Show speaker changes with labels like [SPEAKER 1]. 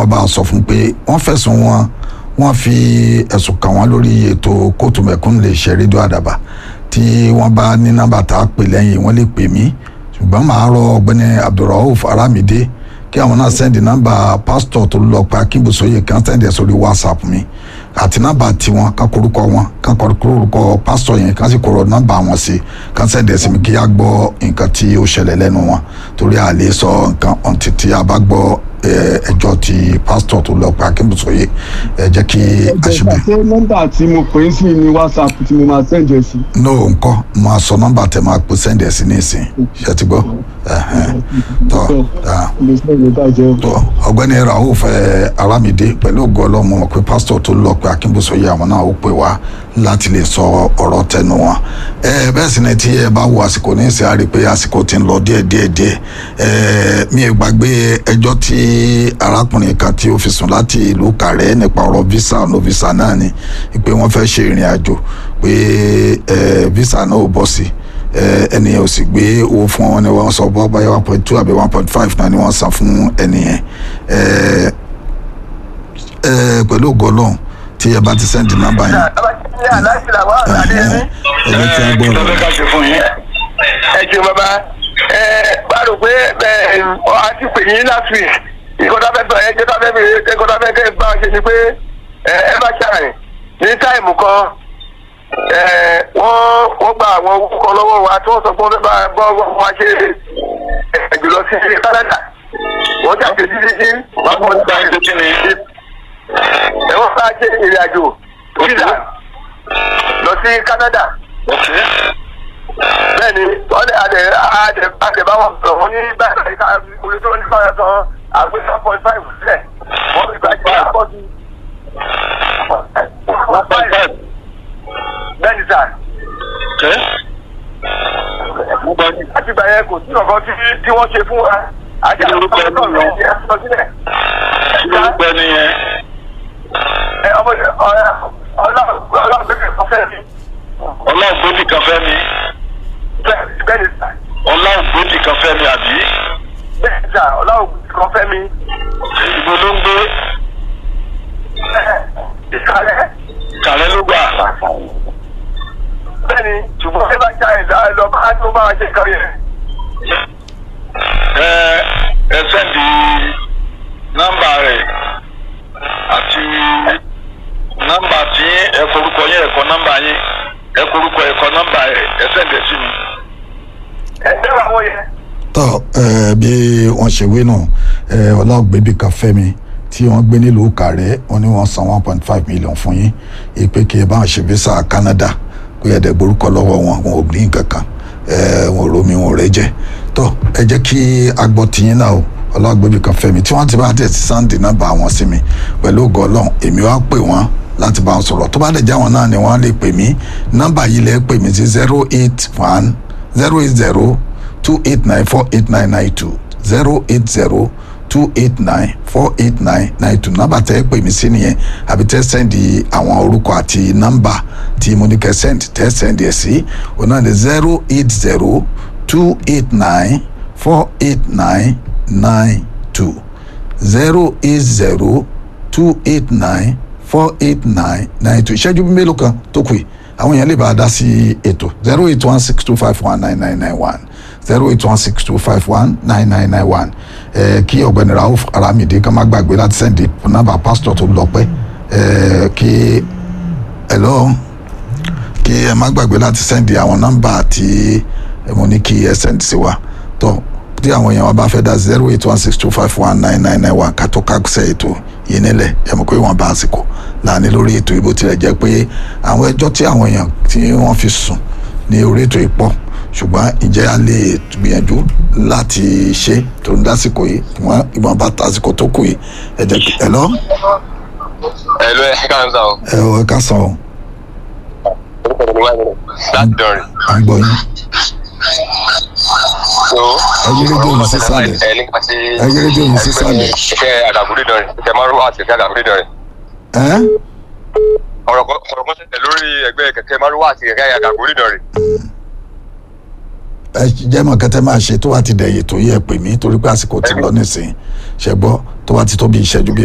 [SPEAKER 1] wọ́n bá sọ fún pé wọ́n fẹ̀sùn wọn wọ́n fi ẹ̀sùn kàn wọ́n lórí ètò kóòtù mẹ̀kúnnù lè ṣe rédíò àdàbà tí wọ́n bá ní nọ́mbà tá a pè lẹ́yìn wọ́n lè pè mí ṣùgbọ́n màá rọ ọ̀gbẹ́ni abdulrauf aramide kí àwọn náà sẹ́ndì nọ́mbà pásítọ̀ tó lọ pé akínbùsọ̀yè kan sẹ́ndì ẹ̀ sórí whatsapp mi àti nọ́mbà tiwọn kan korúkọ wọn kan korúkọ pásítọ̀ yẹn kan sì kóró nọ́mbà wọn sí kan sẹ́ndì ẹ̀ sí mi kí á gbọ́ nǹkan tí ó ṣẹlẹ̀ lẹ́nu wọn torí a lè sọ nǹkan ọ̀ǹtí tí a bá gbọ́ ẹjọ́ ti pásítọ̀ tó lọ pé akínbùsọ̀yè ẹ jẹ́ kí a ṣe bẹ́ẹ̀.
[SPEAKER 2] ṣé nọ́mbà tí mo pè é sí ní whatsapp tí mo máa send ẹ sí.
[SPEAKER 1] no nǹkan mo máa sọ nọ́mbà tẹ máa pè sẹ́ndì ẹ̀ sí ní ìsìn ṣe ti gbọ́ tọ́
[SPEAKER 2] lè send ẹ bàjẹ́ o.
[SPEAKER 1] tọ́ ọ̀gbẹ́ni rauf aramide pẹ̀lú ògo ọlọ́run mo mọ̀ pé pásítọ̀ tó lọ pé akínbùsọ̀yè àwọn náà ó pè wá láti lè sọ ọ̀rọ̀ tẹnu wọn ẹ bẹ́ẹ̀ sì ni tí ẹ bá wo àsìkò ní ìsìn àrí pé àsìkò ti ń lọ díẹ̀ díẹ̀ díẹ̀ ẹ mi ò gbàgbé ẹjọ́ tí arákùnrin kan tí ó fi sùn láti ìlú kàrẹ́ nípa ọ̀rọ̀ visa no visa náà ni pé wọ́n fẹ́ ṣe ìrìn àjò pé ẹ visa náà ò bọ́ sí ẹni yẹn ò sì gbé owó fún wọn ni wọ́n sọ bọ́ báyọ̀ one point two àbí one point five náà ni wọ́n san fún ẹni yẹn pẹ̀lú ògo Ọlọ́run tí ẹ bá ti sẹ́ndì nọ́mbà yẹn. ẹ jẹ́ kí a gbọ́ ọ̀rọ̀
[SPEAKER 3] ẹ jù bàbá ẹ bá rò pé ẹ a ti pè yín last week ìkọ́tà fẹ́ bá ẹ jẹ́ta fẹ́ bèrè ìkọ́tà fẹ́ kẹ́ bá ṣe ni pé ẹ bá ṣàrìn ní táìmù kan wọ́n wọ́n gba àwọn owó kan lọ́wọ́ wa tí wọ́n sọ pé wọ́n fẹ́ bá bọ́ wa ṣe ẹ̀jù lọ sí Canada wọ́n jà ṣe títí tí wọ́n kọ́ nípa ìdókínì ẹ wọ́n bá ṣe ìrìn àjò visa lọ sí Canada bẹ́ẹ̀ni wọ́n lè adẹ adẹ adẹ bá wọn sọ̀rọ̀ wọ́n ní báyìí ká olè tó ní fáyọ̀ tán àgbẹ̀ one point five sílẹ̀ wọ́n fi gbàgbé àpọ̀ sí one point five bẹ́ẹ̀ni sà. láti gbà yẹn kò sí ọ̀kan tí tí wọ́n ṣe fún wa àti àwọn ọmọ ọmọ rẹ̀ ti ẹ̀ sọ sílẹ̀.
[SPEAKER 4] lórúkọ nìyẹn.
[SPEAKER 3] ẹ ọmọ ọlọ́run ọlọ́run bẹ́ẹ̀ kọ́ fẹ́ mi.
[SPEAKER 4] ọlọ́ọ̀gbọ́dì kan fẹ́ mi.
[SPEAKER 3] bẹ́ẹ̀ni sà.
[SPEAKER 4] ọlọ́ọ̀gbọ́dì kan fẹ́ mi àbí.
[SPEAKER 3] bẹ́ẹ̀ni sà ọlọ́run kan fẹ́ mi.
[SPEAKER 4] ìbò ló ń gbé.
[SPEAKER 3] ìsàlẹ̀.
[SPEAKER 4] kàlẹ́ ló gbà.
[SPEAKER 3] bẹ́ẹ̀ni ṣùgbọ́n ẹ bá já ẹ̀dá ẹ lọ bá tó máa ṣe kan yẹn.
[SPEAKER 4] ẹ ẹ sẹ́ndì nọ́mbà rẹ̀ àti nọ́mbà tí ẹ forúkọ yẹn ẹ̀kọ́ nọ́mbà yẹn ẹ forúkọ ẹ̀kọ́ nọ́mbà ẹ ẹ sẹ́ndì sí mi.
[SPEAKER 3] ẹ dẹ́rọ àwọn yẹn.
[SPEAKER 1] tọ́ ẹ bí wọ́n ṣe wé náà ẹ ọlọ́ọ̀gbẹ́bí kan fẹ́ mi tí wọ́n gbé nílùú kàrẹ́ wọ́n ní wọ́n san one point five million fún yín ìpè kí ẹ bá wọn ṣe visa Canada kó yẹ dẹ̀ gborúkọ lọ́wọ́ wọn wọn ò ní nǹkan kan ẹ wọn ò romi wọn ò rẹ́ jẹ́ tọ́ ẹ jẹ́ kí agbọ́ tiyín náà o ọlọ́gbẹ́bí kan fẹ́ mi tí wọ́n ti bá tẹ̀ sí sáǹdì nọ́mbà wọn sí mi pẹ̀lú ògo Ọlọ́run èmi wá pè wọ́n láti bá wọn sọ̀rọ̀ tó bá dẹ̀ já wọn náà ni wọ́n lè pè mí nọ́mbà yìí lẹ́ pè mí sí zero eight one zero eight zero two eight nine four eight nine nine two zero eight zero two eight nine four eight nine nine two nọ́mbà tẹ́ pè mí sí nìyẹn àbí tẹ́ sẹ́ndì àwọn orúkọ àti nọ́mbà tí mo ní kẹ́ sẹ́ndì tẹ́ sẹ́ndì ẹ̀ sí òun náà ni zero eight zero two eight nine four eight nine nine two zero eight zero two eight nine four eight nine nine two ìṣẹ́jú mélòó kan tó kù yìí àwọn èèyàn lè bá a dá sí ètò zero eight one six two five one nine nine nine one zero eight one six two five one nine nine nine one ẹ kí ọ̀gbẹ́ni rauf aramide ká má gbàgbé láti sẹ́ndì nọ́mbà pásítọ̀ tó lọ pẹ́ ẹ kí hello kí ẹ má gbàgbé láti sẹ́ndì àwọn nọ́mbà tí mo ní kí ẹ sẹ́ndì sí wa tó tí àwọn èèyàn wa bá fẹ́ dá zero eight one six two five one nine nine nine one ká tó kásẹ̀ ètò yìí nílẹ̀ ẹ mọ̀ pé wọ́n bá àsìkò láàánú lórí ètò ìbò tilẹ̀ jẹ́ pé àwọn ẹjọ́ tí àwọn èèyàn tí wọ́n fi sùn ní orí ètò ìpọ̀ ṣùgbọ́n ìjẹ́ a lè gbìyànjú láti ṣe tó ń dásìkò yìí wọ́n ìbọn bá tásìkò tó kù yìí ẹ jẹ́ kí ẹ lọ.
[SPEAKER 5] ẹ ló ẹ ká ń sá o.
[SPEAKER 1] ẹ ọ ẹ ká sàn o.
[SPEAKER 5] láti dọrin.
[SPEAKER 1] à ń gbọ́ yín.
[SPEAKER 5] so
[SPEAKER 1] ẹ yí rédíò yìí sísàlẹ̀
[SPEAKER 5] ẹ nípa sí.
[SPEAKER 1] ẹ yí rédíò yìí sísàlẹ̀.
[SPEAKER 5] kẹkẹ àdàbúrí dọrin kẹkẹ márùn àti kẹkẹ àdàbúrí dọrin.
[SPEAKER 1] ẹ
[SPEAKER 5] ọ̀rọ̀ kan ọ̀rọ̀ kan ṣẹlẹ̀ lórí ẹgbẹ́ kẹkẹ márùn àti kẹkẹ àdàbúrí dọrin.
[SPEAKER 1] ẹ jẹ́ mọ̀ kẹ́tẹ́ máa ṣe tó wá ti dẹ̀yẹ̀ tó yẹ pè mí torí pé àsìkò ti lọ nísìnyí ṣẹ́gbọ́ tó wá ti tó bí ìṣẹ́jú bí